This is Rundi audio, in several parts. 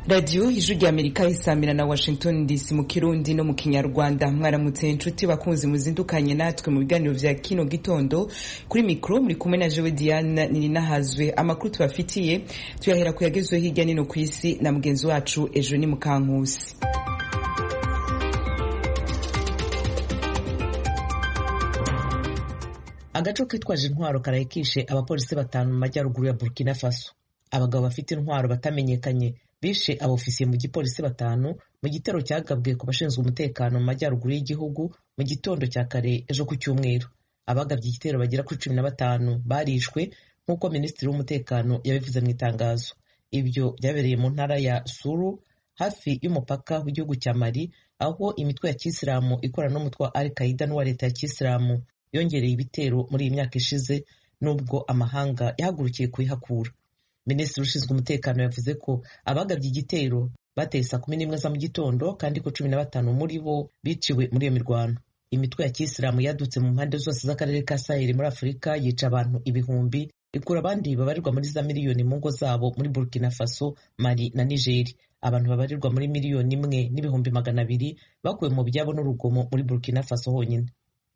radiyo ijwi rya amerika isamira na washington dc mu kirundi no mu kinyarwanda mwaramutse inshuti bakunzi muzindukanye natwe mu biganiro vya kino gitondo kuri mikro muri kumwe na jewe diane nininahazwe amakuru tubafitiye tuyahera kuyagezweho hirya nino ku isi na mugenzi wacu ejo ni mukankusi agaco kitwaje intwaro karayikishe abapolisi batanu mu majyaruguru ya burkina faso abagabo bafite intwaro batamenyekanye bishe abofisiye mu gipolisi batanu mu gitero cyagabwe ku bashinzwe umutekano mu majyaruguru y'igihugu mu gitondo cya kare ejo ku cyumweru abagabye igitero bagera kuri cumi na batanu barishwe nk'uko minisitiri w'umutekano yabivuze mu itangazo ibyo byabereye mu ntara ya suru hafi y'umupaka w'igihugu cya mali aho imitwe ya kisilamu ikorana n'umutwe wa al qaida n'uwa leta ya kisilamu yongereye ibitero muri iyi myaka ishize nubwo amahanga yahagurukiye kubihakura minisitiri ushinzwe umutekano yavuze ko abagabye igitero bateye saa kumi n'imwe za mu gitondo kandi ko cumi na batanu muri bo biciwe muri iyo mirwano imitwe ya kisilamu yadutse mu mpande zose z'akarere ka saheli muri afurika yica abantu ibihumbi ikura abandi babarirwa muri za miliyoni mu ngo zabo muri burkina faso mali na nigeri abantu babarirwa muri miliyoni imwe n'ibihumbi magana abiri bakuwe mu byabo n'urugomo muri burkina faso honyine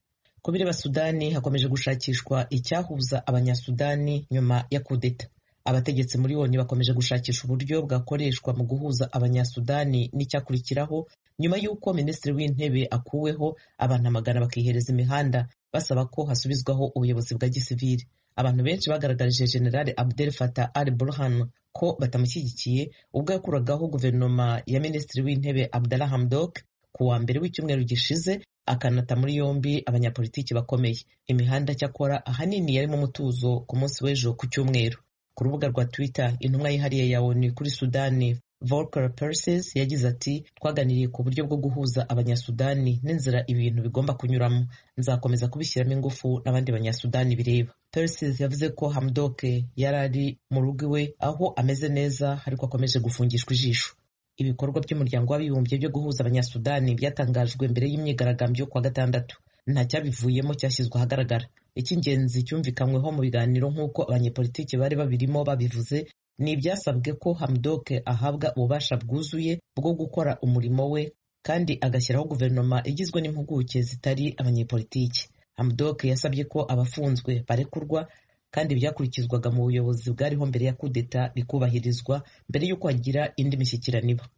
ku bireba sudani hakomeje gushakishwa icyahuza abanyasudani nyuma ya kudeta abategetsi muri oni bakomeje gushakisha uburyo bwakoreshwa mu guhuza abanyasudani n'icyakurikiraho nyuma y'uko minisitiri w'intebe akuweho abantu amagana bakihereza imihanda basaba ko hasubizwaho ubuyobozi bwa gisivili abantu benshi bagaragarije generale abdel fatah al burhan ko batamushyigikiye ubwo yakuragaho guverinoma ya minisitiri w'intebe abdallah hamdok ku wa mbere w'icyumweru gishize akanata muri yombi abanyapolitiki bakomeye imihanda cyakora ahanini yarimo umutuzo ku munsi w'ejo ku cyumweru ku rubuga rwa twitter intumwa yihariye ya onu kuri sudani volker perses yagize ati twaganiriye ku buryo bwo guhuza abanyasudani n'inzira ibintu bigomba kunyuramo nzakomeza kubishyiramo ingufu n'abandi banyasudani bireba perses yavuze ko hamdoke yari ari mu rugo iwe aho ameze neza ariko akomeje gufungishwa ijisho ibikorwa by'umuryango w'abibumbye byo guhuza abanyasudani byatangajwe mbere y'imyigaragambyo kuwa gatandatu nta cyabivuyemo cyashyizwe ahagaragara icy'ingenzi cyumvikanyweho mu biganiro nk'uko abanyepolitiki bari babirimo babivuze ni ibyasabwe ko hamdoke ahabwa ububasha bwuzuye bwo gukora umurimo we kandi agashyiraho guverinoma igizwe n'impuguke zitari abanyepolitiki hamdoke yasabye ko abafunzwe barekurwa kandi byakurikizwaga mu buyobozi bwariho mbere ya kudeta bikubahirizwa mbere y'uko hagira indi mishyikirano iba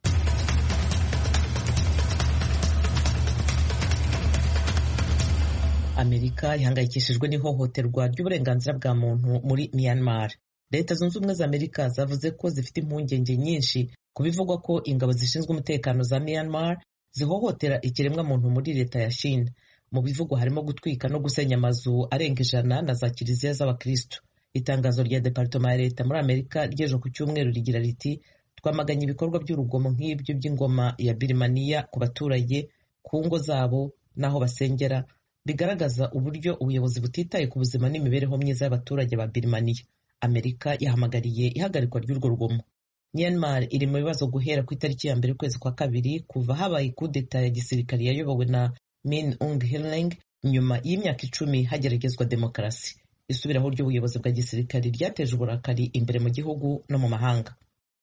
amerika ihangayikishijwe n'ihohoterwa ry'uburenganzira bwa muntu muri myanmar leta zunze ubumwe za amerika zavuze ko zifite impungenge nyinshi ku bivugwa ko ingabo zishinzwe umutekano za myanmar zihohotera ikiremwa muntu muri leta ya shin mu bivugwa harimo gutwika no gusenya amazu arenga ijana na za kiliziya z'abakristo itangazo rya departoma ya leta muri amerika ry'ejo ku cyumweru rigira riti twamaganye ibikorwa by'urugomo nk'ibyo by'ingoma ya birimaniya ku baturage ku ngo zabo n'aho basengera bigaragaza uburyo ubuyobozi butitaye ku buzima n'imibereho myiza y'abaturage ba birimaniya amerika yahamagariye ihagarikwa ry'urwo rugomo myanmar iri mu bibazo guhera ku itariki ya mbere ukwezi kwa kabiri kuva habaye kudeta ya gisirikare yayobowe na Min Aung Hlaing nyuma y'imyaka icumi hageragezwa demokarasi isubiraho ry'ubuyobozi bwa gisirikare ryateje uburakari imbere mu gihugu no mu mahanga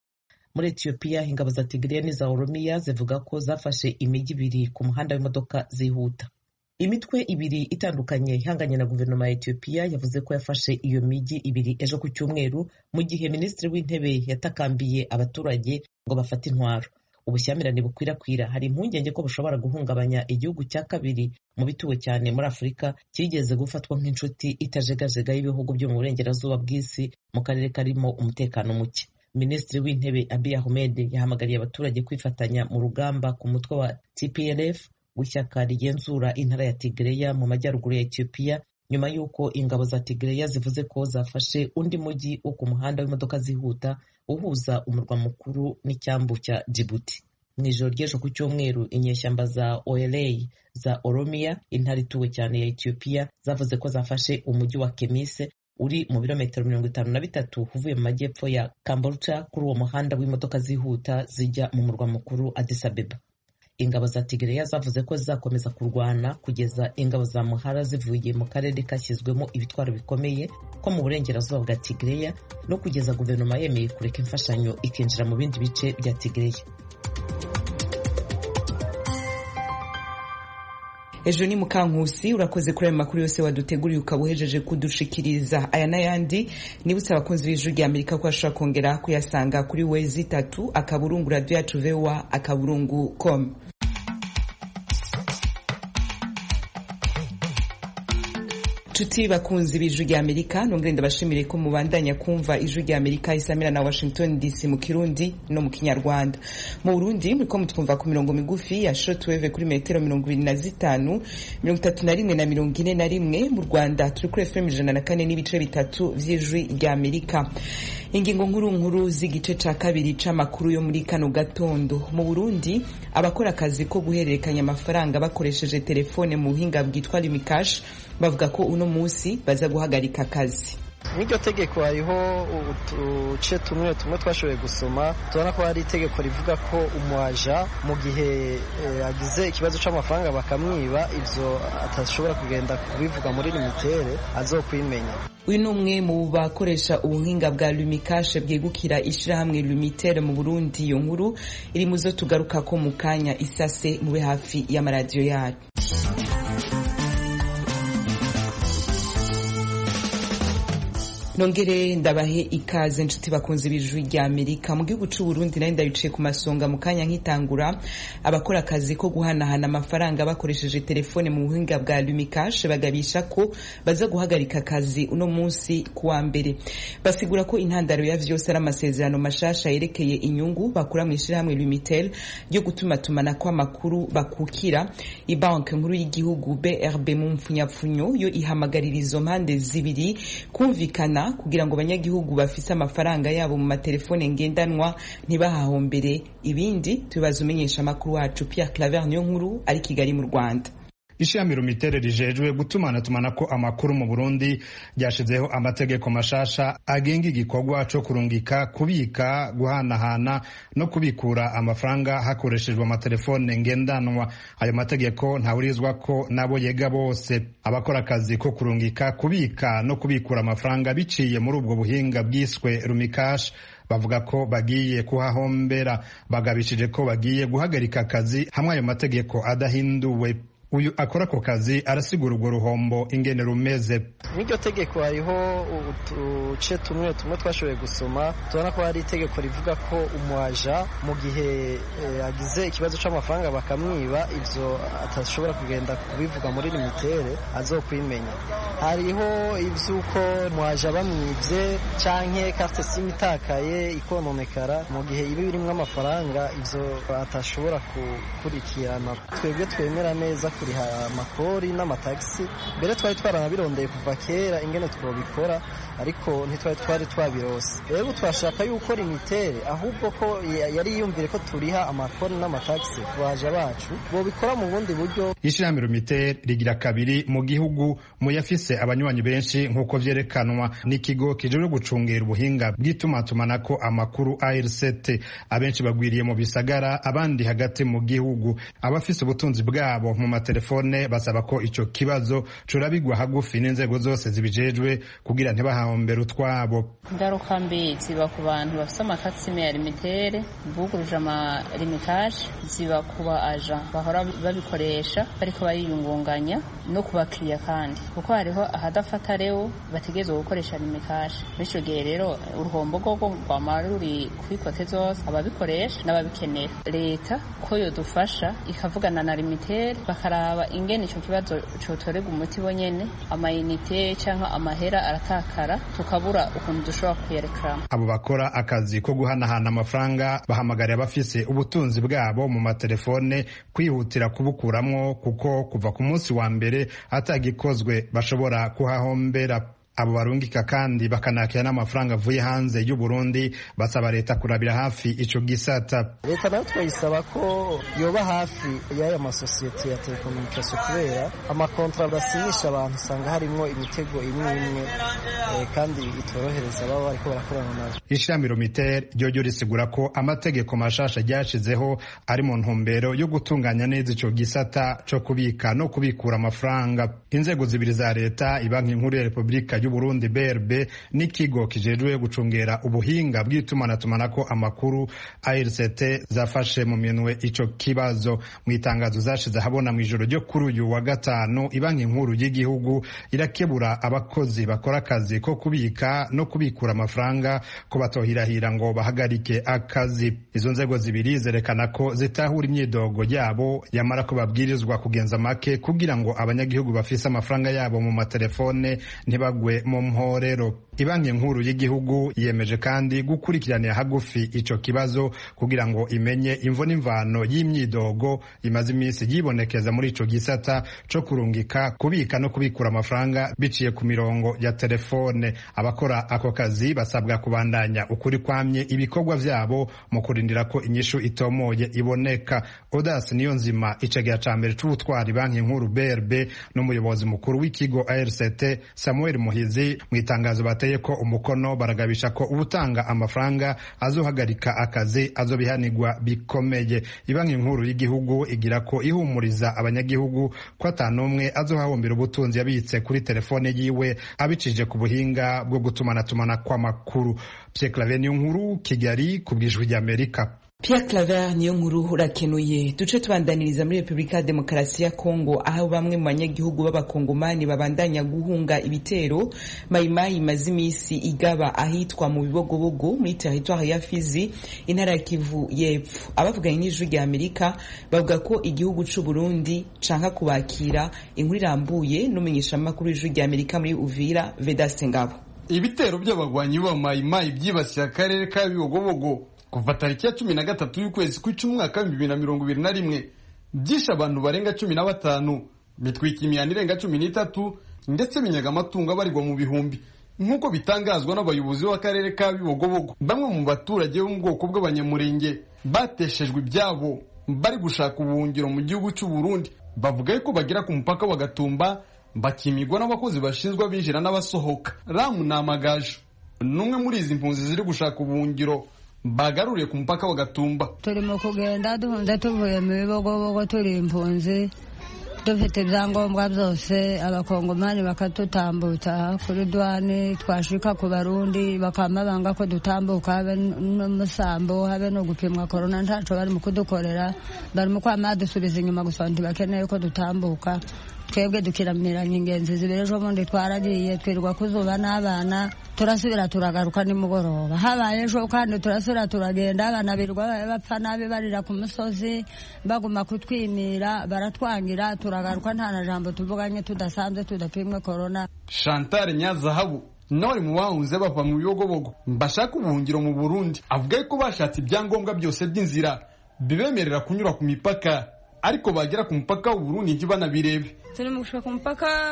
muri etiyopiya ingabo za tigiriya n'iza oromiya zivuga ko zafashe imijyi ibiri ku muhanda w'imodoka zihuta imitwe ibiri itandukanye ihanganye na guverinoma ya etiyopiya yavuze ko yafashe iyo mijyi ibiri ejo ku cyumweru mu gihe minisitiri w'intebe yatakambiye abaturage ngo bafate intwaro ubushyamirane bukwirakwira hari impungenge ko bushobora guhungabanya igihugu cya kabiri mu bituwe cyane muri afurika cyigeze gufatwa nk'inshuti itajegajega y'ibihugu byo mu burengerazuba bw'isi mu karere karimo umutekano muke minisitiri w'intebe abiy ahmed yahamagariye abaturage kwifatanya mu rugamba ku mutwe wa tplf w'ishyaka rigenzura intara ya tigreya mu majyaruguru ya etiyopiya nyuma y'uko ingabo za tigreya zivuze ko zafashe undi mujyi wo ku muhanda w'imodoka zihuta uhuza umurwa mukuru n'icyambu cya Djibouti mu ijoro ry'ejo ku cyumweru inyeshyamba za OLA za Oromia intara ituwe cyane ya Ethiopia zavuze ko zafashe umujyi wa Kemise uri mu birometero mirongo itanu na bitatu uvuye mu majyepfo ya Kambolcha kuri uwo muhanda w'imodoka zihuta zijya mu murwa mukuru Addis Abeba ingabo za Tigreya zavuze ko zizakomeza kurwana kugeza ingabo za Muhara zivuye mu karere kashyizwemo ibitwaro bikomeye ko mu burengerazuba bwa Tigreya no kugeza guverinoma yemeye kureka imfashanyo ikinjira mu bindi bice bya Tigreya ejo ni mukankusi urakoze kuri ayo makuru yose waduteguriye ukaba uhejeje kudushikiriza aya n'ayandi nibutse abakunzi b'ijwi rya amerika ko bashobora kongera kuyasanga kuri wezi itatu akaburungu radiyo yacu vewa akaburungu com nshuti bakunzi b'ijwi rya amerika nongere ndabashimire ko mubandanya kumva ijwi rya amerika isamira na washington dc mu kirundi no mu kinyarwanda mu burundi muriko mutwumva ku mirongo migufi ya shortwave kuri metero mirongo ibiri na zitanu mirongo itatu na rimwe na mirongo ine na rimwe mu rwanda turi kuri fm ijana na kane n'ibice bitatu vy'ijwi rya amerika ingingo nkuru nkuru z'igice ca kabiri c'amakuru yo muri kano gatondo mu burundi abakora akazi ko guhererekanya amafaranga bakoresheje telefone mu buhinga bwitwa limikash bavuga ko uno munsi baza guhagarika akazi n'iryo tegeko hariho uduce tumwe tumwe twashoboye gusoma tubona ko hari itegeko rivuga ko umuaja mu gihe agize ikibazo c'amafaranga bakamwiba ivyo atashobora kugenda kubivuga muri limitere azokwimenya uyu ni umwe mu bakoresha ubuhinga bwa lumikashe bwegukira ishirahamwe lumitere mu burundi iyo nkuru iri mu zo tugaruka ko mu kanya isase mube hafi y'amaradiyo yacu nongere ndabahe ikaze nshuti bakunze ibijwi rya amerika mu gihugu c'u Burundi nari ndabicaye ku masonga mu kanya nkitangura abakora akazi ko guhanahana amafaranga bakoresheje telefone mu buhinga bwa lumikash bagabisha ko baza guhagarika akazi uno munsi kuwa mbere basigura ko intandaro ya vyose ari amasezerano mashasha yerekeye inyungu bakura mu ishirahamwe lumitel ryo gutumatumana kw'amakuru bakukira ibanke nkuru y'igihugu brb mu mpfunyapfunyo yo ihamagarira izo mpande zibiri kumvikana kugira ngo abanyagihugu bafise amafaranga yabo mu matelefone ngendanwa ntibahahombere ibindi tubibaza umenyesha amakuru wacu Pierre Claver niyo nkuru ari Kigali mu Rwanda ishami rumiterere rijejwe gutumanatumana ko amakuru mu Burundi ryashizeho amategeko mashasha agenga igikorwa co kurungika kubika guhanahana no kubikura amafaranga hakoreshejwe amatelefone ngendanwa ayo mategeko ntawurizwa ko nabo yega bose abakora akazi ko kurungika kubika no kubikura amafaranga biciye muri ubwo buhinga bwiswe rumikash bavuga ko bagiye kuhahombera bagabishije ko bagiye guhagarika akazi hamwe ayo mategeko adahinduwe uyu akora ako kazi arasigura urwo ruhombo ingene rumeze n'iryo tegeko hariho uduce tumwe tumwe twashoboye gusoma tubona ko hari itegeko rivuga ko umuaja mu gihe agize ikibazo c'amafaranga bakamwiba ivyo atashobora kugenda kubivuga muri limitere azokwimenya hariho ivy'uko umuaja bamwivye canke carte sim itakaye ikononekara mu gihe iba birimwo amafaranga ivyo atashobora gukurikirana twebwe twemera neza kuriha amakori n'amatagisi mbere twari twaranabirondeye kuva kera ingene twobikora ariko ntitwari twari twabirose rero twashaka yuko limitere ahubwo ko yari yiyumvire ko turiha amakori n'amatagisi ku baja bacu bobikora mu bundi buryo ishirahamwe limitere rigira kabiri mu gihugu mu yafise abanywanyi benshi nk'uko vyerekanwa n'ikigo kijejwe gucungera ubuhinga bw'itumatumanako amakuru ARCT abenshi bagwiriye mu bisagara abandi hagati mu gihugu abafise ubutunzi bwabo mu amatelefone basaba ko ico kibazo curabigwa hagufi n'inzego zose zibijejwe kugira ntibahahombere utwabo ingaruka mbi ziba ku bantu bafite amakasime ya limitere buguruje amalimikaje ziba ku ba aja bahora babikoresha bariko bariyungunganya no ku bakiriya kandi kuko hariho ahadafata rero bategerezwa gukoresha limikaje muri ico gihe rero uruhombo rwogo rwama ruri kwikote zose ababikoresha n'ababikenera leta ko yodufasha ikavugana na limitere bakaraba ingene ico kibazo cotorega umuti bonyene amayinite canke amahera aratakara tukabura ukuntu dushobora kuyerekeramo abo bakora akazi ko guhanahana amafaranga bahamagariye abafise ubutunzi bwabo mu matelefone kwihutira kubukuramwo kuko kuva ku munsi wa mbere atagikozwe bashobora kuhahombera abo barungika kandi bakanakira n'amafaranga avuye hanze y'u Burundi basaba leta kurabira hafi ico gisata leta nayo twayisaba ko yoba hafi y'aya masosiyete ya telekomunikasiyo kubera amakontra basinyisha abantu usanga harimwo imitego imwe imwe kandi itorohereza baba bariko barakorana nayo ishami romitere ryo risigura ko amategeko mashasha ryashizeho ari mu ntumbero yo gutunganya neza ico gisata co kubika no kubikura amafaranga inzego zibiri za leta ibanki nkuru ya repubulika y'u Burundi BRB n'ikigo kijejwe gucungera ubuhinga bw'itumanatumanaho amakuru ARCT zafashe mu minwe ico kibazo mu itangazo zashize habona mu ijoro ryo kuri uyu wa gatanu ibanki nkuru y'igihugu irakebura abakozi bakora akazi ko kubika no kubikura amafaranga ko batohirahira ngo bahagarike akazi izo nzego zibiri zerekana ko zitahura imyidogo yabo yamara ko babwirizwa kugenza make kugira ngo abanyagihugu bafise amafaranga yabo mu matelefone ntibagwe mu mporero ibanki nkuru y'igihugu yemeje kandi gukurikiranira hagufi ico kibazo kugira ngo imenye imvo n'imvano y'imyidogo imaze iminsi yibonekeza muri ico gisata co kurungika kubika no kubikura amafaranga biciye ku mirongo ya telefone abakora ako kazi basabwa kubandanya ukuri kwamye ibikorwa vyabo mu kurindira ko inyishu itomoye iboneka odas niyo nzima icegera ca mbere c'ubutwari banki nkuru brb n'umuyobozi mukuru w'ikigo arct samuel muhizi mu itangazo bateye ko umukono baragabisha ko ubutanga amafaranga azohagarika akazi azobihanirwa bikomeye ibanki nkuru y'igihugu igira ko ihumuriza abanyagihugu ko atanumwe azohahombera ubutunzi yabitse kuri telefone yiwe abicije ku buhinga bwo gutumanatumana kw'amakuru Pierre Claver niyo nkuru Kigali ku bwijwi ry'Amerika Pierre Claver niyo nkuru urakenuye duce tubandaniriza muri Repubulika ya Demokarasi ya Kongo aho bamwe mu banyagihugu b'abakongomani babandanya guhunga ibitero mayimayi imaze iminsi igaba ahitwa mu bibogobogo muri teritwari ya Fizi intara ya Kivu y'Epfo abavuganye n'ijwi rya Amerika bavuga ko igihugu c'u Burundi canka kubakira inkuru irambuye n'umumenyeshamakuru w'ijwi rya Amerika muri Uvira Vedaste Ngabo ibitero by'abagwanyi ba mayimayi byibasiye akarere ka Bibogobogo kuva tariki ya cumi na gatatu y'ukwezi kw'icumi umwaka w'ibihumbi bibiri na mirongo ibiri na rimwe byishe abantu barenga cumi na batanu bitwika imihanda irenga cumi n'itatu ndetse binyaga amatungo abarirwa mu bihumbi nk'uko bitangazwa n'abayobozi b'akarere ka bibogobogo bamwe mu baturage bo mu bwoko bw'abanyamurenge bateshejwe ibyabo bari gushaka ubuhungiro mu gihugu cy'u Burundi bavuga yuko bagera ku mupaka wa Gatumba bakimigwa n'abakozi bashinzwe abinjira n'abasohoka ramu ni amagaju n'umwe muri izi mpunzi ziri gushaka ubuhungiro bagaruriye ku mupaka wa Gatumba turi mu kugenda duhunze tuvuye mu bibogobogo turi impunzi dufite ibyangombwa byose abakongomani bakadutambutsa kuri duwani twashika ku barundi bakama banga ko dutambuka habe n'umusambo habe no gupimwa korona ntaco bari mu kudukorera bari mu kwama dusubiza inyuma gusa ntibakeneye ko dutambuka twebwe dukiramiranya ingenzi zibiri ejo bundi twaragiye twirirwa kuzuba n'abana turasubira turagaruka nimugoroba habaye ejo kandi turasubira turagenda abana birirwa bapfa nabi barira ku musozi baguma kutwimira baratwangira turagaruka nta na jambo tuvuganye tudasanzwe tudapimwe korona Chantal Nyazahabu nawe ari mu bahunze bava mu bibogobogo bashaka ubuhungiro mu Burundi avuga yuko bashatse ibyangombwa byose by'inzira bibemerera kunyura ku mipaka ariko bagera ku mupaka w'u Burundi ntibanabirebe turi mu gushaka umupaka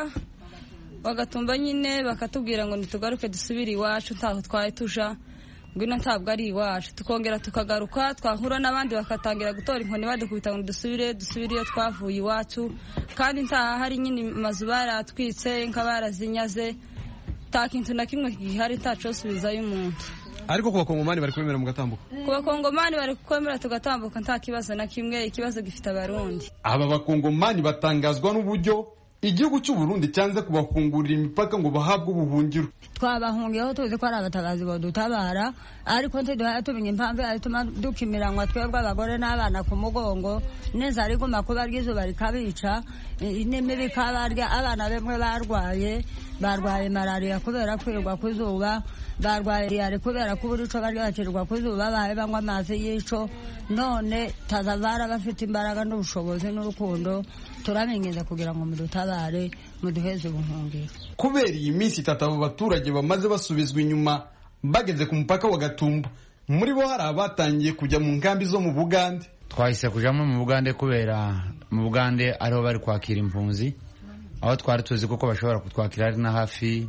bagatumba nyine bakatubwira ngo ntitugaruke dusubire iwacu ntaho twari tuja ngwino ntabwo ari iwacu tukongera tukagaruka twahura n'abandi bakatangira gutora inkoni badukubita ngo dusubire dusubire iyo twavuye iwacu kandi ntaha hari nyine amazu baratwitse nka barazinyaze nta kintu na kimwe gihari ntacosubizayo umuntu ariko ku bakongomani bari kwemera mugatambuka ku bakongomani bari kwemera tugatambuka nta kibazo na kimwe ikibazo gifite abarundi aba bakongomani batangazwa n'uburyo igihugu cy'u Burundi cyanze kubafungurira imipaka ngo bahabwe ubuhungiro twabahungiyeho tuzi ko ari abatabazi badutabara ariko ntiduhaye tumenya impamvu yatuma dukimiranwa twebwe abagore n'abana ku mugongo neza riguma kuba ry'izuba rikabica n'imibi ikabarya abana bamwe barwaye barwaye malariya kubera kwirirwa ku zuba barwaye diyare kubera ko buri co barya bakirirwa ku zuba bahaye banywa amazi y'ico none tazavara bafite imbaraga n'ubushobozi n'urukundo turabinginze kugira ngo mudutabare muduheze ubuhungiro kubera iyi minsi itatu abo baturage bamaze basubizwa inyuma bageze ku mupaka wa Gatumba muri bo hari abatangiye kujya mu nkambi zo mu Bugande twahise kujamo mu Bugande kubera mu Bugande ariho bari kwakira impunzi aho twari tuzi kuko bashobora kutwakira ari na hafi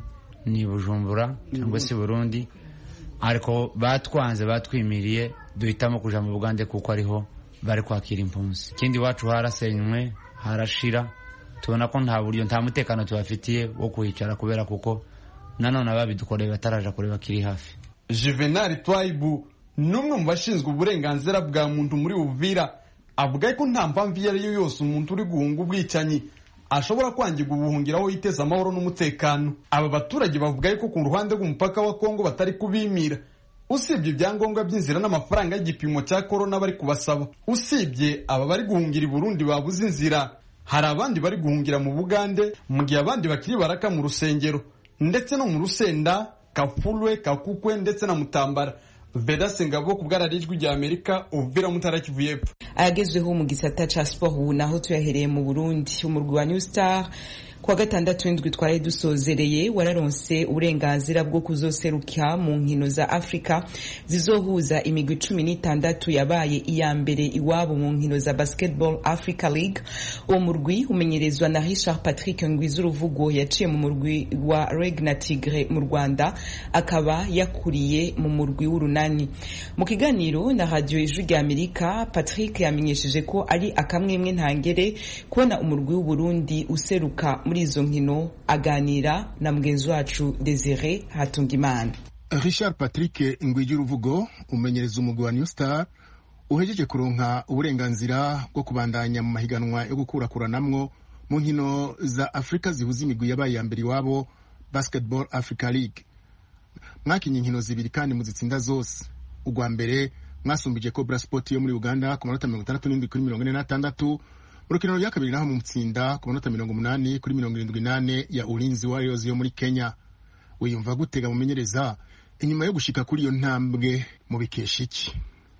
ni bujumbura cyangwa se burundi ariko batwanze batwimiriye duhitamo kuja mu bugande kuko ariho bari kwakira impunzi ikindi iwacu harasenywe harashira tubona ko nta buryo nta mutekano tubafitiye wo kuhicara kubera kuko nanone ababidukoreye bataraja kureba kiri hafi juvenal twaibu ni umwe mu bashinzwe uburenganzira bwa muntu muri uvira avuga ko nta mpamvu iyo ari yo yose umuntu uri guhunga ubwicanyi ashobora kwangirwa ubuhungiro aho yiteza amahoro n'umutekano aba baturage bavuga ko ku ruhande rw'umupaka wa kongo batari kubimira usibye ibyangombwa by'inzira n'amafaranga y'igipimo cya korona bari kubasaba usibye aba bari guhungira i burundi babuze inzira hari abandi bari guhungira mu bugande mu gihe abandi bakiri baraka mu rusengero ndetse no mu rusenda kafulwe kakukwe ndetse na mutambara vedase ngabo ku bwararijwi rya amerika uvira mutara kivu y'epfo ayagezweho mu gisata ca sport ubu naho tuyahereye mu burundi umurwi wa new star kuwa gatandatu w'indwi twari dusozereye wararonse uburenganzira bwo kuzoseruka mu nkino za afurika zizohuza imigwi cumi n'itandatu yabaye iya mbere iwabo mu nkino za basketball africa league uwo murwi umenyerezwa na richard patrick ngwizuruvugo yaciye mu murwi wa reg na tigre mu rwanda akaba yakuriye mu murwi w'urunani mu kiganiro na radio ijwi rya amerika patrick yamenyesheje ko ari akamwemwe ntangere kubona umurwi w'uburundi useruka muri izo nkino aganira na mugenzi wacu desire hatungimana richard patrick ngwigiruvugo umenyereza umugwi wa new star uhejeje kuronka uburenganzira bwo kubandanya mu mahiganwa yo gukurakuranamwo mu nkino za afurika zihuza imigwi yabaye ya mbere iwabo basketball africa league mwakinye inkino zibiri kandi muzitsinda zose urwa mbere mwasumbije cobra sport yo muri uganda ku manota mirongo itandatu n'indwi kuri mirongo ine n'atandatu mu rukino rya kabiri naho mutsinda ku manota mirongo umunani kuri mirongo irindwi n'ane ya ulinzi warriors yo muri kenya wiyumva gutega mumenyereza inyuma yo gushika kuri iyo ntambwe mu bikesha iki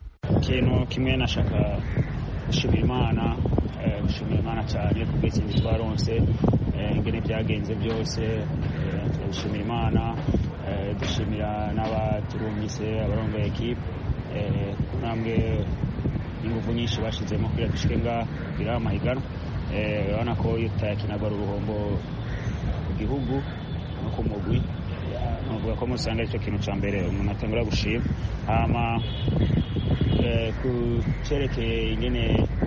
ikintu kimwe nashaka gushimira imana gushimira imana cyane ku bw'ikindi twaronse ingene byagenze byose turabishimira imana dushimira n'abaturumise abarongoye ekipe ntambwe ingufu nyinshi bashyizemo kugira dushike ngaha kugira amahiganwa urabona ko iyo tutayakinaga ari uruhombo ku gihugu no ku mugwi navuga ko musanga aricyo kintu cya mbere umuntu atangura gushima hama ku cyerekeye ingene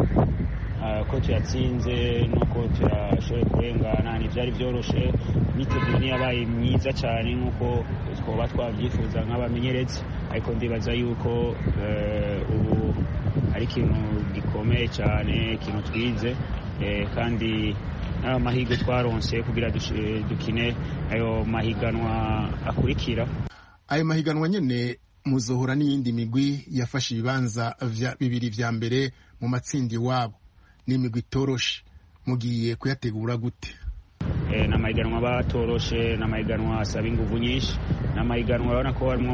ko tuyatsinze nuko tuyashoboye kurengana ntibyari byoroshe imyiteguro ntiyabaye myiza cyane nk'uko twaba twabyifuza nk'abamenyeretse ariko ndibaza yuko ubu ari ikintu gikomeye cyane ikintu twize kandi n'ayo mahirwe twaronse kugira dukine ayo mahiganwa akurikira ayo mahiganwa nyine muzohora n'iyindi migwi yafashe ibibanza bibiri vya mbere mu matsinda iwabo ni imigwi itoroshe mugiye kuyategura gute ni amahiganwa batoroshe ni amahiganwa asaba ingufu nyinshi ni amahiganwa urabona ko harimo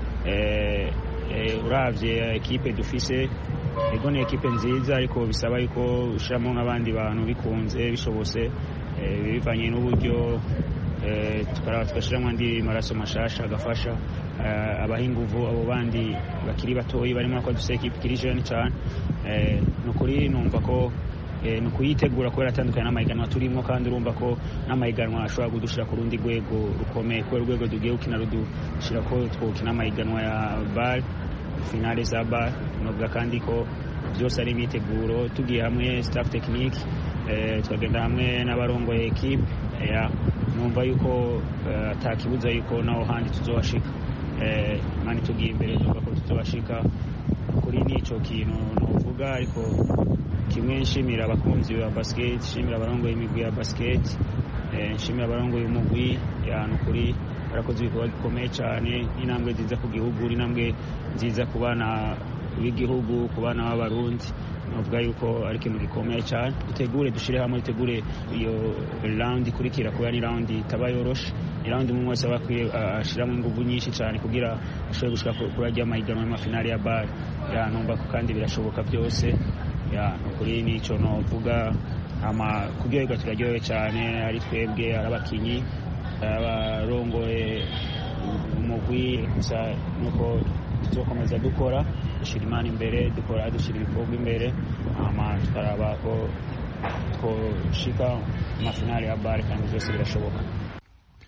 urabye ekipe dufise ego ni ekipe nziza ariko bisaba yuko ushyiramo n'abandi bantu bikunze bishobose bivanye n'uburyo tugashyiramo andi maraso mashasha agafasha abaha ingufu abo bandi bakiri batoyi barimo ko dufite ekipe ikiri jeni cyane ni ukuri numva ko ni ukuyitegura kubera atandukanye n'amahiganwa turimo kandi urumva ko n'amahiganwa ashobora kudushyira ku rundi rwego rukomeye kubera urwego tugiye gukina rudushyira ko twukina amahiganwa ya bare finale za bare novuga kandi ko byose ari imyiteguro tugiye hamwe staff tekinike tukagenda hamwe n'abarongoye ekipe numva yuko atakibuza yuko naho handi tuzohashika mani tugiye imbere tuvuga ko tuzohashika kuri n'icyo kintu nuvuga ariko kimwe nshimira abakunzi ba basiketi nshimira abarongoye imigwi ya basiketi nshimira abarongoye umugwi ni ukuri barakoze ibikorwa bikomeye cyane n'intambwe nziza ku gihugu n'intambwe nziza ku bana b'igihugu ku bana b'abarundi navuga yuko ari ikintu gikomeye cyane dutegure dushyire hamwe dutegure iyo rawundi ikurikira kubera ni rawundi itaba yoroshe ni rawundi umwe wese aba akwiye ashyiramo ingufu nyinshi cyane kugira ashobore gushika kuri ajya amahiganwa y'amafinali ya bare numva ko kandi birashoboka byose ukuri n'icyo novuga kuryoherwa turaryohewe cyane ari twebwe ari abakinnyi abarongoye umugwi gusa nuko tuzokomeza dukora dushyira imana imbere dukora dushyira ibikorwa imbere hama tukaraba ko twoshika amafinali ya bare kandi byose birashoboka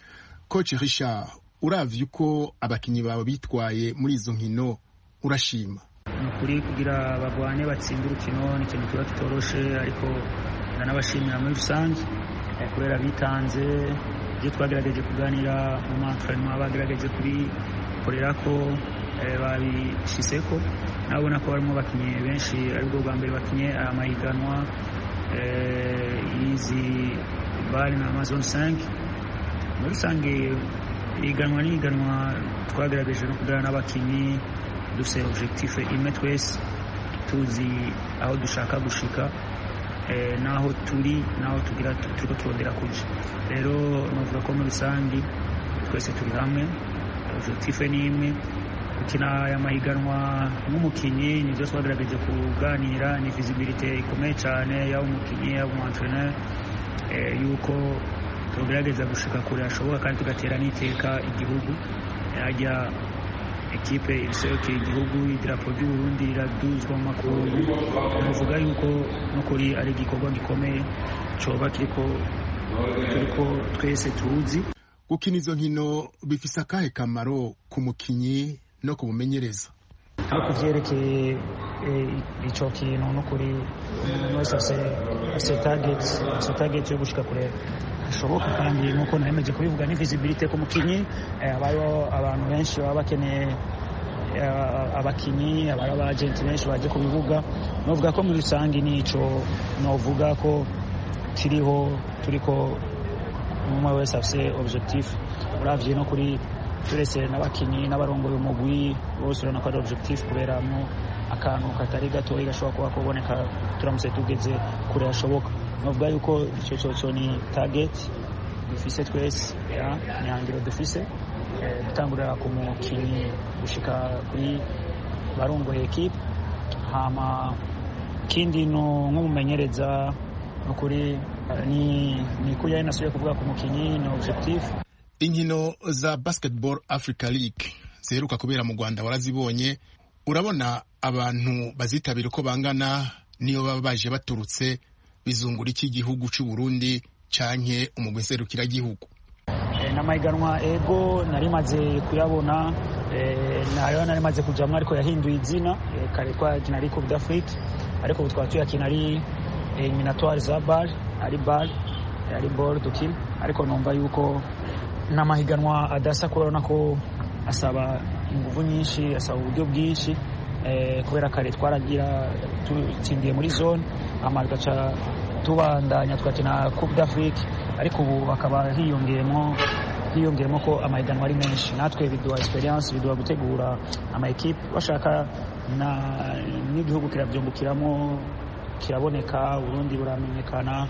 coach richard uravye uko abakinyi bawe bitwaye muri izo nkino urashima ni ukuri kugira bagwane batsinde urukino ni ikintu kiba kitoroshe ariko ndanabashimira muri rusange kubera bitanze ibyo twagerageje kuganira mu mantrenema bagerageje kubikorera ko babishyizeko nabona ko barimo bakinnyi benshi aribwo bwa mbere bakinnye amahiganwa y'izi bari na amazon 5 muri rusange ihiganwa n'ihiganwa twagerageje no kuganira n'abakinnyi dufite objectif imwe twese tuzi aho dushaka gushika n'aho turi n'aho tugira turiko turondera kuja rero novuga ko muri rusange twese turi hamwe objectif ni imwe gukina aya mahiganwa nk'umukinnyi nibyo twagerageje kuganira ni visibilité ikomeye cyane yaba umukinnyi yaba umuentraîneur yuko tugerageza gushika kure hashoboka kandi tugatera n'iteka igihugu hajya ekipe iserukira igihugu idarapo ry'uburundi riraduzwa mu makungu tuvuga yuko n'ukuri ari igikorwa gikomeye coba kiriko turiko twese tuzi gukina izo nkino bifise akahe kamaro ku mukinyi no kumumenyereza aho kuvyerekeye ico kintu n'ukuri umuntu wese afise target afise target yo gushika kure hashoboka kandi nk'uko naremeje kubivuga ni visibility ku mukinyi habayo abantu benshi baba bakeneye abakinyi abari abagenti benshi baje ku bibuga novuga ko muri rusange nico novuga ko kiriho turiko umwe wese afise objectif uravye no kuri turetse n'abakinyi n'abarongoye umugwi bose urabona ko ari objectif kuberamo akantu katari gatoya gashobora kuba kuboneka turamutse tugeze kure hashoboka novuga yuko ico coco ni target dufise twese ni hangiro dufise gutangurira ku mukinyi gushika kuri barongoye ekipe hama kindi no nk'umumenyereza nukuri ni ni kuya nasubiye kuvuga ku mukinyi ni objectif inkino za basketball africa league ziheruka kubera mu rwanda warazibonye urabona abantu bazitabira uko bangana niyo baba baje baturutse bizungura iki igihugu cy'u Burundi canke umugwi nserukiragihugu n'amahiganwa ego nari maze kuyabona nayo nari maze kujamwo ariko yahinduye izina kare twakina ari coupe d'afrique ariko ubu twaba tuyakina ari eliminatoire za bar ari bar ari ball dukina ariko numva yuko n'amahiganwa adasa kubona ko asaba ingufu nyinshi asaba uburyo bwinshi kubera kare twaragira tutsindiye muri zone hama tugaca tubandanya twakina coupe d'afrique ariko ubu bakaba hiyongeyemo hiyongeyemo ko amahiganwa ari menshi natwe biduha experience biduha gutegura ama equipe bashaka n'igihugu kirabyungukiramo kiraboneka Burundi buramenyekana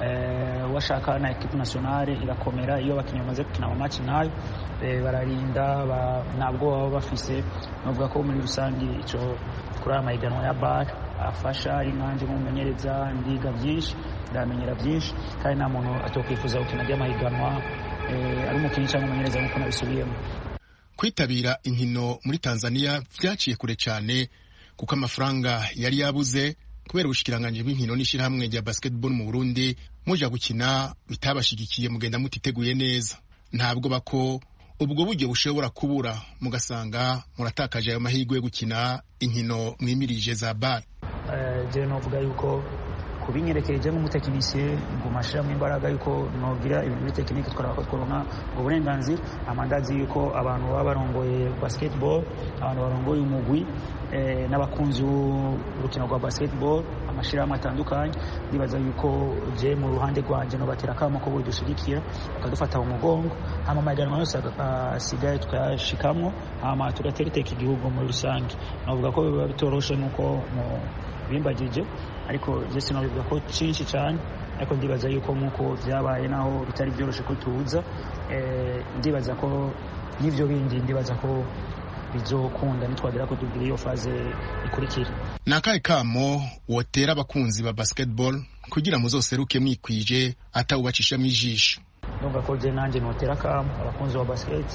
washaka na equipe nationale irakomera iyo abakinnyi bamaze gukina amamatch nayo bararinda ntabwo baba bafise novuga ko muri rusange ico kuri aya mahiganwa ya bar afasha ari nkanje nk'umumenyereza ndiga byinshi ndamenyera byinshi kandi nta muntu atokwifuza gukina ry'amahiganwa ari umukinnyi cyangwa umumenyereza nk'uko nabisubiyemo kwitabira inkino muri tanzania vyaciye kure cyane kuko amafaranga yari yabuze kubera ubushikiranganji bw'inkino n'ishyirahamwe rya basketball mu burundi muja gukina bitabashigikiye mugenda mutiteguye neza ntabwo bako ubwo buryo bushobora kubura mugasanga muratakaje ayo mahirwe yo gukina inkino mwimirije za bar je novuga yuko kubinyerekeje nk'umutekinisiye nguma ashiramo imbaraga yuko nogira ibintu muri tekinike twarako tworonka uburenganzira amandazi yuko abantu baba barongoye basketball abantu barongoye umugwi n'abakunzi b'urukino rwa basketball amashirahamwe atandukanye ndibaza yuko je mu ruhande rwanje nobatera akamo ko budushyigikira bakadufata mu mugongo hama amahiganwa yose asigaye tukayashikamwo hama tugatera iteka igihugu muri rusange novuga ko biba bitoroshe nk'uko bimbagije ariko je sinobivuga ko cinshi cyane ariko ndibaza yuko nk'uko vyabaye naho bitari byoroshe ko tuza ndibaza ko n'ivyo bindi ndibaza ko bizokunda nitwagera ko tugira iyo faze ikurikira ni akahe kamo wotera abakunzi ba basketball kugira muzoseruke mwikwije atawubacishamo ijisho ndumva ko je nanjye notera akamo abakunzi ba basket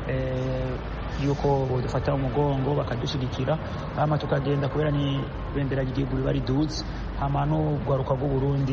yuko bodufata umugongo bakadushyigikira hama tukagenda kubera ni bendera ry'igihugu riba riduze hama n'urwaruka rw'uburundi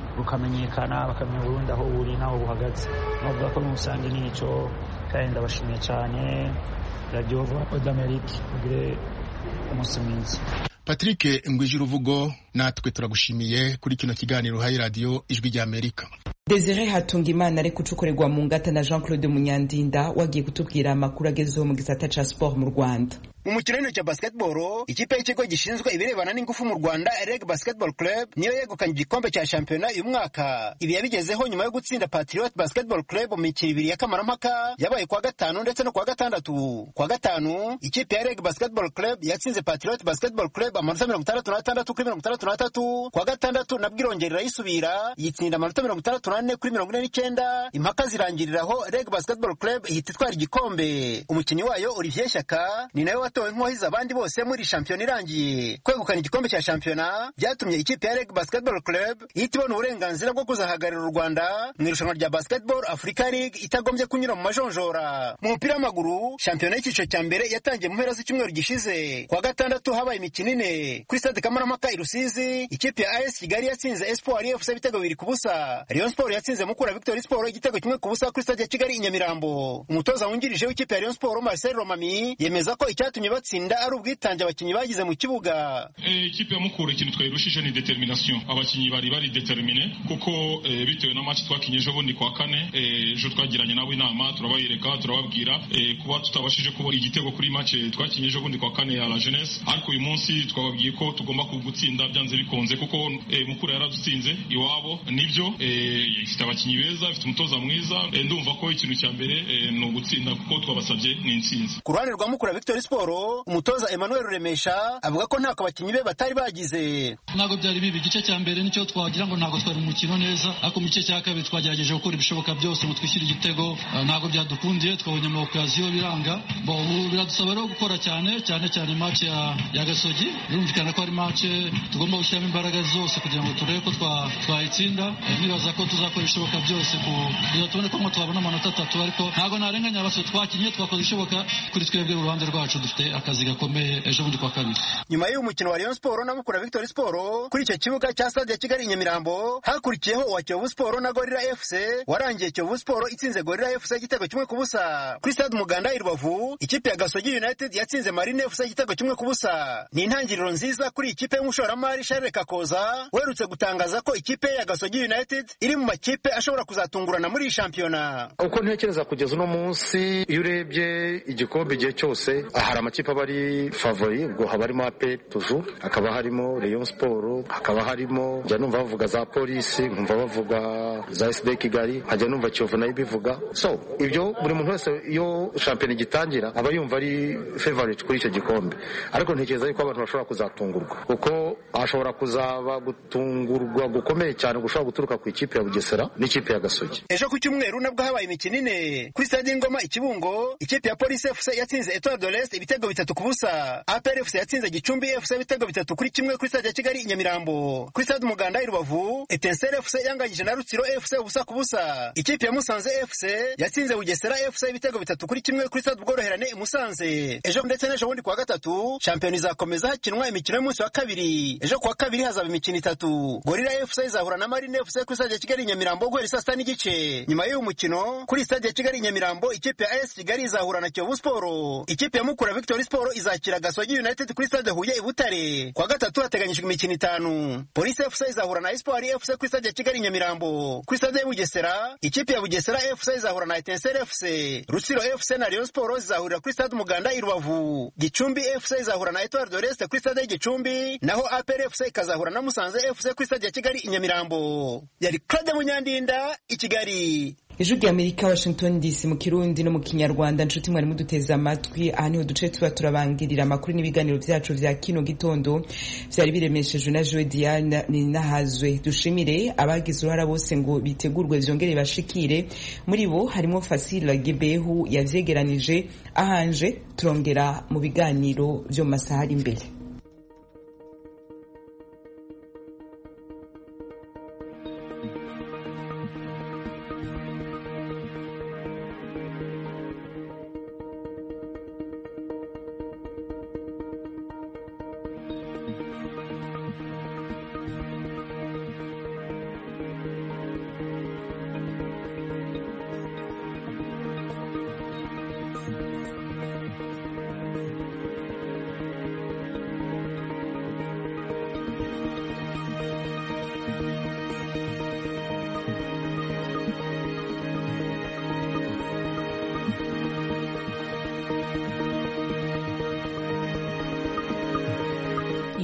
rukamenyekana bakamenya Burundi aho buri n'aho buhagaze navuga ko muri rusange nico kandi ndabashimiye cyane radiyo d'Amerique mugire umunsi mwiza patrick ngwije uruvugo natwe turagushimiye kuri kino kiganiro uhaye radiyo ijwi ry'amerika Desire Hatungimana ari kucukorerwa mu ngata na Jean Claude Munyandinda wagiye kutubwira amakuru agezeho mu gisata ca sport mu Rwanda mu mukino w'intoki cya basketball ikipe y'ikigo gishinzwe ibirebana n'ingufu mu rwanda reg basketball club niyo yegukanye igikombe cya shampiyona uyu mwaka ibi yabigezeho nyuma yo gutsinda patriot basketball club mu mikino ibiri y'akamaramaka yabaye kuwa gatanu ndetse no kuwa gatandatu kuwa gatanu ikipe ya reg basketball club yatsinze patriot basketball club amanota mirongo itandatu n'atandatu kuri mirongo itandatu n'atatu kuwa gatandatu nabwo irongera irayisubira yitsinda amanota mirongo itandatu n'ane kuri mirongo ine n'icyenda impaka zirangiriraho reg basketball club ihita itwara igikombe umukinnyi wayo olivier shyaka ni nawe watowe nk'uwahize abandi bose muri shampiyona irangiye kwegukana igikombe cya shampiyona byatumye ikipe ya reg basketball club ihita ibona uburenganzira bwo kuzahagararira u rwanda mu irushanwa rya basketball africa league itagombye kunyura mu majonjora mu mupira w'amaguru shampiyona y'icyiciro cya mbere yatangiye mu mpera z'icyumweru gishize kuwa gatandatu habaye imikino ine kuri stade kamarampaka i rusizi ikipe ya as kigali yatsinze espoir fc ibitego bibiri ku busa rayon sport yatsinze mukura victory sport igitego kimwe ku busa kuri stade ya kigali i nyamirambo umutoza wungirije w'ikipe ya rayon sport marcel romami yemeza ko icyatumye batsinda ari ubwitange abakinnyi bagize mu kibuga ikipe ya mukura ikintu twayirushije ni determination abakinnyi bari bari determine kuko bitewe na match twakinye ejo bundi kwa kane ejo twagiranye nabo inama turabayereka turababwira kuba tutabashije kubona igitego kuri match twakinye ejo bundi kwa kane ya la jeunesse ariko uyu munsi twababwiye ko tugomba gutsinda byanze bikunze kuko mukura yaradutsinze iwabo nibyo ifite abakinnyi beza ifite umutoza mwiza ndumva ko ikintu cya mbere ni ugutsinda kuko twabasabye ni intsinzi ku ruhande rwa mukura victory sport umutoza emmanuel ruremesha avuga ko ntako abakinnyi be batari bagize ntabwo byari bibi igice cya mbere nicyo twagira ngo ntabwo twari umukino neza ariko mu gice cya kabiri twagerageje gukora ibishoboka byose ngo twishyure igitego ntabwo byadukundiye twabonye amaokaziyo biranga biradusaba rero gukora cyane cyane cyane match ya, ya gasogi birumvikana ko ari match tugomba gushyiramo imbaraga zose kugira ngo turebe ko twayitsinda nibaza ko tuzakora ibishoboka byose kugira tubone ko ngo twabona amanota atatu ariko ntabwo narenganya abasore twakinnye twakoze ibishoboka kuri twebwe uruhande rwacu dufite akazi gakomeye ejo bundi kwa kabiri nyuma y'uyu mukino wa Rayon Sport na Mukura Victory Sport kuri icyo kibuga cya Stade ya Kigali Nyamirambo hakurikiyeho uwa Kiyovu Sport na Gorilla FC warangiye Kiyovu Sport itsinze Gorilla FC igitego kimwe ku busa kuri Stade Umuganda i Rubavu ikipe ya Gasogi United yatsinze Marine FC igitego kimwe ku busa ni intangiriro nziza kuri ikipe y'umushoramari Charles Kakoza werutse gutangaza ko ikipe ya Gasogi United iri mu makipe ashobora kuzatungurana muri iyi shampiyona uko ntekereza kugeza uno munsi iyo urebye igikombe igihe cyose hari amakipe aba ari favori ubwo haba harimo ape tuju hakaba harimo Rayon Sport hakaba harimo njya numva bavuga za polisi nkumva bavuga za SD Kigali nkajya numva Kiyovu nayo ibivuga so ibyo buri muntu wese iyo shampiyona igitangira aba yumva ari favorite kuri icyo gikombe ariko ntekereza yuko abantu bashobora kuzatungurwa kuko hashobora kuzaba gutungurwa gukomeye cyane gushobora guturuka ku ikipe ya Bugesera n'ikipe ya Gasogi ejo ku cyumweru nabwo habaye imikino ine kuri stade Ngoma Ikibungo ikipe ya Police FC yatsinze Etoile de l'Est ibitego bitatu ku busa APR FC yatsinze Gicumbi FC ibitego bitatu kuri kimwe kuri stade ya Kigali i Nyamirambo kuri stade Umuganda i Rubavu Etincelle FC yanganyije na Rutsiro FC ubusa ku busa ikipe ya Musanze FC yatsinze Bugesera FC ibitego bitatu kuri kimwe kuri stade Ubworoherane i Musanze ejo ndetse n'ejo bundi kuwa gatatu shampiyona izakomeza hakinwa imikino y'umunsi wa kabiri ejo kuwa kabiri hazaba imikino itatu Gorilla FC izahura na Marine FC kuri stade ya Kigali i Nyamirambo guhera saa sita n'igice nyuma y'uyu mukino kuri stade ya Kigali i Nyamirambo ikipe ya AS Kigali izahura na Kiyovu Sport ikipe ya Mukura Victory Sport izakira Gasogi United kuri stade Huye i Butare kuwa gatatu hateganyijwe imikino itanu Police FC izahura na Espoir FC kuri stade ya Kigali i Nyamirambo kuri stade ya Bugesera ikipe ya Bugesera FC izahura na Etincelle FC Rutsiro FC na Rayon Sport zizahurira kuri stade Umuganda i Rubavu Gicumbi FC izahura na Etoile de l'Est kuri stade ya Gicumbi naho APR FC ikazahura na Musanze FC kuri stade ya Kigali i Nyamirambo yari Claude Munyandinda i Kigali ijwi rya amerika washington dc mu kirundi no mu kinyarwanda nshuti mwari muduteze amatwi aha niho duce tuba turabangirira amakuru n'ibiganiro byacu vya kino gitondo vyari biremeshejwe na joe diane ninahazwe dushimire abagize uruhara bose ngo bitegurwe vyongere bashikire muri bo harimo fasila gebehu yavyegeranije ahanje turongera mu biganiro vyo mu masaha ari imbere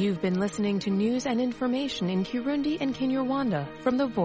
You've been listening to news and information in Kirundi and Kinyarwanda from the Voice